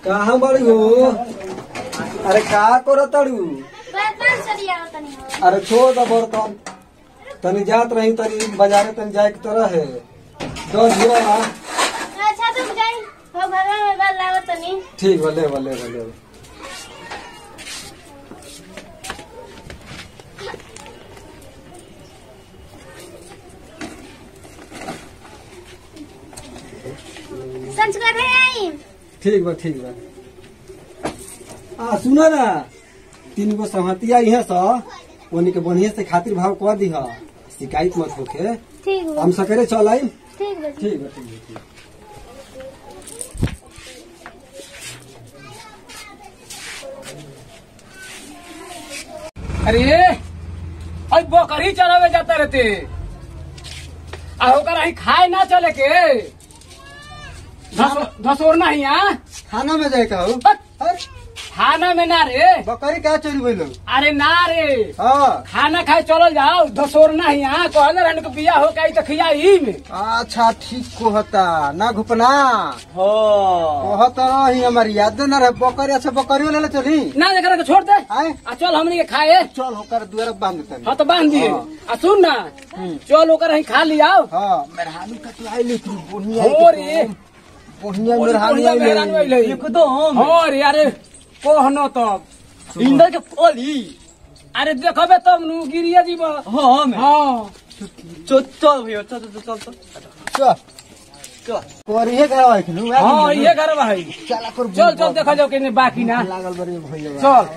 कहाँ बड़ी हो अरे का करो तड़ू बर्तन सरिया तनी हो अरे छोड़ दो बर्तन तनी जात रही तनी बाजारे तनी जाए के तरह है दस गिरा ना अच्छा तुम जाई हो घर में बाल लाओ तनी ठीक बा ले बा ले बा ले बा। संस्कार है आई ठीक बा ठीक बा आ सुनो ना तीन गो सहतिया इहे स उन्हीं के बढ़िया से खातिर भाव कर दी शिकायत मत होके ठीक हो हम सकेरे चल आई ठीक बा ठीक बा ठीक बा ठीक अरे अरे बकरी चरावे जाता रहते आ ओकर आई खाए ना चले के धसो- धसोर नहीं आ खाना में जाए का हो हट, अरे, खाना में ना रे बकरी का चोरी भइल अरे ना रे हाँ खाना खाए चलल जाओ धसोर नहीं आ कहले रहन के बिया हो गई तो खिया ही में अच्छा ठीक कहता ना घुपना हो कहता रही हमारी याद न रहे बकरी अच्छा बकरी ले ले चली ना देख के छोड़ दे आए आ चल हमनी के खाए चल होकर दुआर बांध देता हाँ तो बांध दिए हाँ। आ सुन ना चल ओकर ही खा लियाओ हाँ मेहरानू का तो आई लेकिन बढ़िया हो रे बढ़िया बढ़िया मेहरानू मेहरानू आई अइले। एकदम हाँ रे अरे कहनो तब इंदर के फली अरे देखबे तब नु गिरिया जीव हाँ मैं हाँ चल चल भैया चल चल चल चल चल चल करिए का आई खनु हाँ ये घर भाई चला कर चल चल देखा जाओ कि बाकी ना लागल बड़ी भैया चल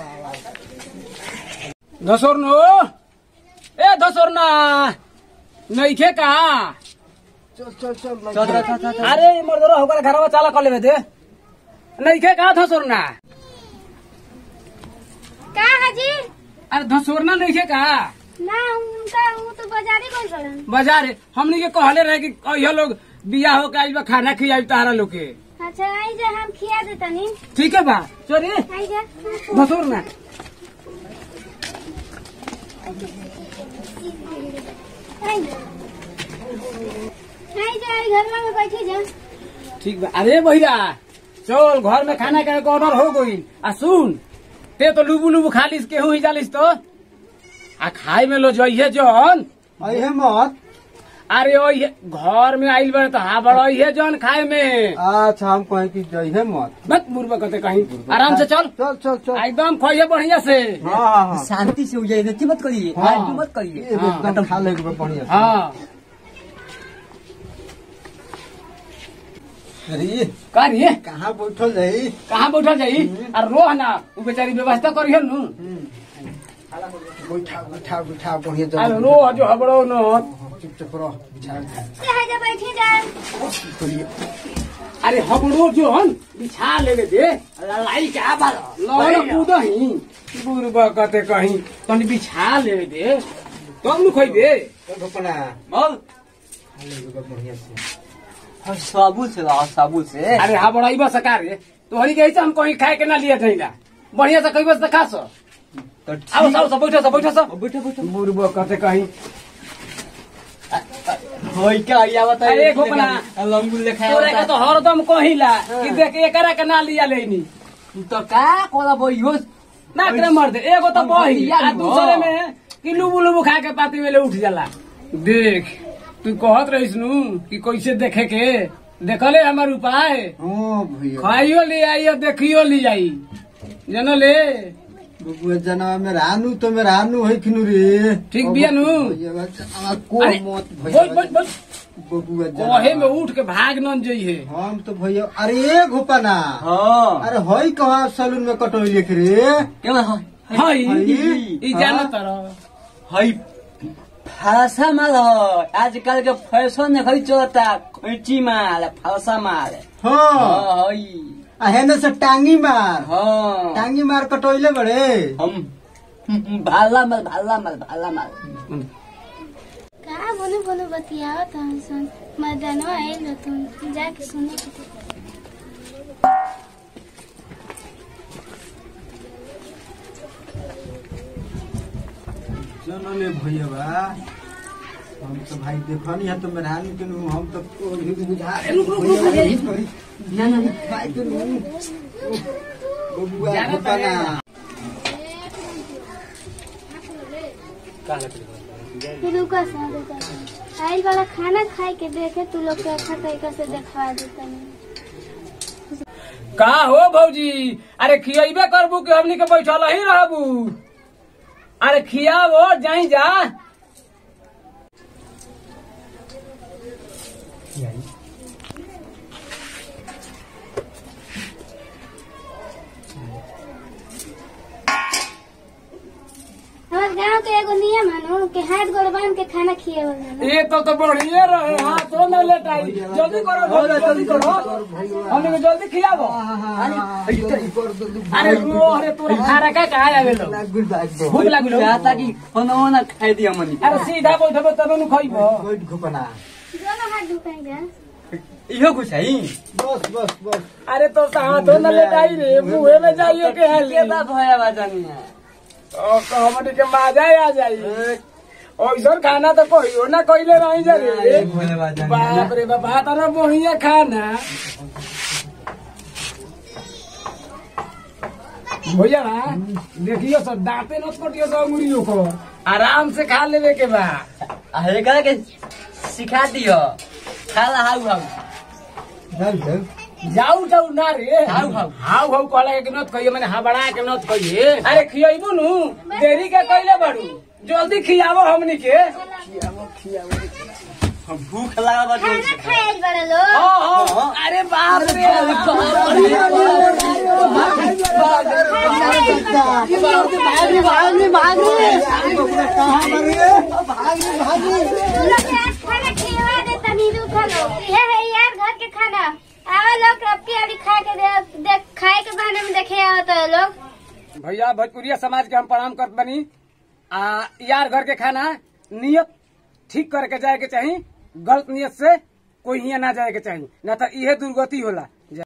धसोर नो ए धसोर ना नइखे का चल चल चल चल चल चल चल अरे मर्दरा होकर घरवा चाला कर लेबे दे नइखे का धसोर ना का हाजी अरे धसोर ना नइखे का ना उनका वो तो बाजारे गइल बड़न बाजार हमनी के कहले रहे कि यह लोग बिया हो के आइल बा खाना खियाई तारा लोग के अच्छा आई जा हम खिया दे तनी ठीक है बा चलिए आई जा धसोर ना आई जा आई जा आई घर में बैठी जा ठीक बा अरे भैया चल घर में खाना खाए के ऑर्डर हो गई आ सुन ते तो लुबू लुबू खालिस केहू ही जालिस तो आ खाए में लो जइहे जौन आई है मत अरे ओ ये घर में आइल बड़े तो हाँ बड़ा ये जौन खाए में अच्छा हम कहें कि जई है मत मत मुर्बा कहते कहीं आराम से चल चल चल चल एकदम खोइए बढ़िया से हाँ हाँ हाँ शांति से हो जाए गति मत करिए हाँ। आलतू मत करिए ये एकदम खा ले बढ़िया से। हाँ अरे का रे कहाँ बैठल जाई कहाँ बैठल जाई आ रोह ना उ बेचारी व्यवस्था करिहन नु बैठा बैठा बैठा बढ़िया आ जगह रोह जो हबड़ो न चुप चुप रह बिछा से आई जा बैठी जा अरे हबड़ो जो हन बिछा लेवे दे लड़ाई क्या बाल लड़ कूद ही बुरबा कहते कहीं तनी बिछा लेवे दे तब नु खोइबे घपना बोल खा ले बढ़िया से हाँ, साबुन से ला साबुन से अरे हा बड़ा बस कार रे तोहरी के हम कहीं खाए के ना लिए थैला बढ़िया से कहिबस त खा सो तो आओ सब सब बैठो सब बैठो सब बैठो बैठो बुरबा कहते कहीं होई क्या या बता अरे गोपना। लंगुल लेखा तोरा के तो हरदम कहिला कि देख एकरा के ना लिया लेनी तो का कोला बोई हो ना करे मर दे एगो तो हम बही भैया आ नु। दूसरे में कि लुबु लुबु खा के पाती में ले उठ जाला देख तू कहत रहिस नु कि कैसे देखे के देखले हमार उपाय हाँ भैया खाइयो ले आइयो देखियो ले जाई जनो ले बबुआ जना में रानू तो में रानू है किनु रे ठीक बिया नु? भैया बच्चा, को अरे, मत बोल भैया बोल बोल बबुआ कहे में जना उठ के भाग न जइहे हम तो भैया अरे घोपना हाँ अरे हई कहा सलून में कटोई लिख रे क्या है हई हई? ई जानो तर हई फालसा माल है आजकल के फैशन में खई चलता खैची माल फालसा माल हाँ हाँ हई आ हेने से टांगी मार हाँ टांगी मार कटोइले बड़े हम भाला माल भाला माल भाला माल का बोले बोले बतियाओ तो हम सुन मदनवा आइल हो तुम जाके सुने के थे। चलो ले भैया बा हम तो भाई देखनी है तो मेहरानी के नु हम तो को भी बुझा रुक, रुक, रुक, भैया रुक, यही करी ना ना ना। खाए के नु बबुआ भूखना तू रुका सा रुका सा। आइल वाला खाना खाए के देखे तू लोग के अच्छा तरीका से देखवा देता का हो भौजी अरे खियबे करबू कि हमनी के बैठल ही रहबू अरे खियाबो जाई जा हमारे गांव के एगो नियम है नु कि हाथ गोड़ बांध के खाना खियावल जाला ये तो तो बढ़िया रहे हाँ तो न लेटाई जल्दी करो भौजी, जल्दी करो हमनी के जल्दी खियाबो अरे रो अरे तोरा खाना का कहा आवे लो भूख लागल हो? चाहता कि खाना वाना खाए दिया मनी अरे सीधा बैठबो तब नु खइबो घुपना दोनों हाथ ढुकाएगा इहो कुछ है बस बस बस अरे तो कहाँ तो न लेटाई रे मुँहे में जाइए के हाली के बा भया बाजानी है ओ हमनी के मजा आ जाई ओइसन खाना तो कहियो ना कइले रही जा रे भया बाजानी बाप रे बाप हाथ ना बढ़िया खाना भैया बा देखियो सब दांते न कटियो सब अंगुरियों को आराम से खा लेवे के बा अरे करा के सिखा दियो खाला हाउ हाउ जाऊ जाऊ जाऊ जाऊ ना रे हाउ हाउ हाउ हाउ कहला के नत कहिए मैंने हबड़ा के नत कहिए अरे खियाइबू नु देरी के कइले बाड़ू जल्दी खियावो हमनी के भूख लगा बा खाना खाए बड़ा लोग हाँ हाँ अरे बाप रे कहाँ मरिए तू लोग के आज खाना खिलवा दे तनी रुका लोग ये है यार घर के खाना आवा लोग अब के अभी खा के दे, दे खाए के बहाने में देखे आवत है लोग भैया भोजपुरिया समाज के हम प्रणाम करत बनी आ यार घर के खाना नियत ठीक करके जाए के चाही गलत नियत से कोई हियां ना जाए के चाही ना तो इहे दुर्गति होला